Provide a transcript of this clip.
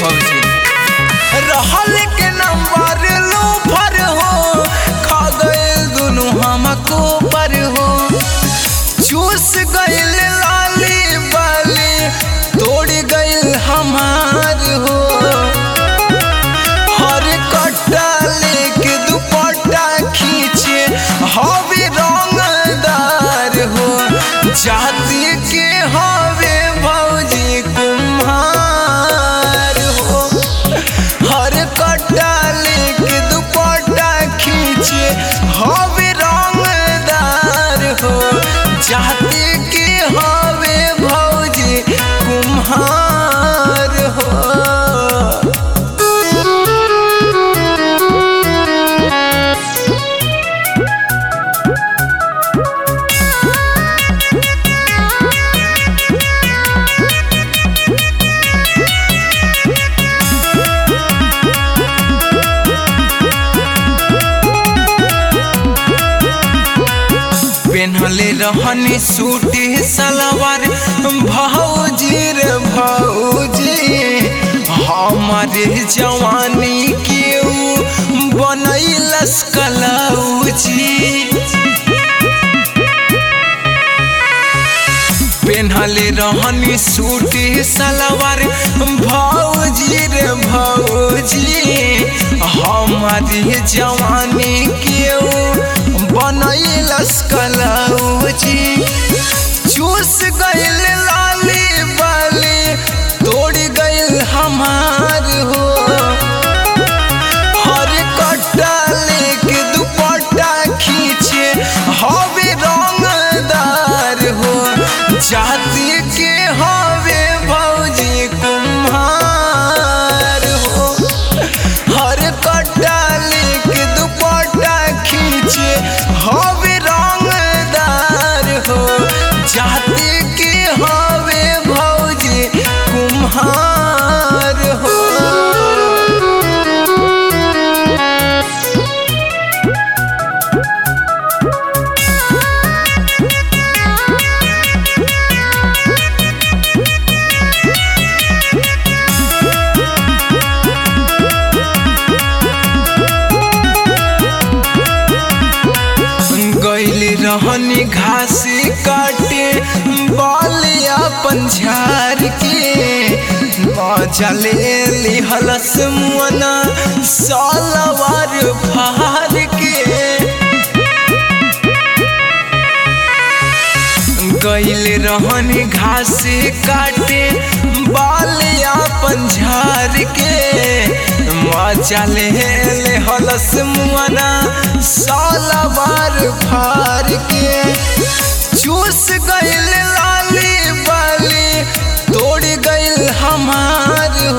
भौजी रहल के नंबर लो भर हो खा गए दोनों हमको पर हो चूस गइल लाली बाली तोड़ गइल हमार हो हर कट्टा लेके दुपट्टा खींचे हवे रंगदार हो जाति के हवे भौजी कुम्हार हो हर कट्टा लेके दुपट्टा खींचे हवे रंगदार हो जाति के हवे भौजी कुम्हार हो पेन्हले रहनी सूट सलवार भौजी रे भौजी हमारे जवानी के ऊ बनैलस कलौजी पेन्हले रहनी सूट सलवार भौजी रे भौजी हमारी जवानी के बनैलस कलौजी चूस गइल लाली बाली तोड़ गइल हमार हो हर कट्टा लेके दुपट्टा खींचे हवे रंगदार हो जाति के हवे भौजी कुम्हार हो हर कट्टा लेके दुपट्टा खींचे हवे रंगदार हो जाति के हवे भौजी कुम्हार हो गैल रहनी घास काटे बाल अपन झार के चले लिहलस मुअना सालवार फार के गैल रहनी घास काटे बाल अपन झार के चले ले हलस मुआना सालवार फार के चूस गइल लाली बाली तोड़ गइल हमार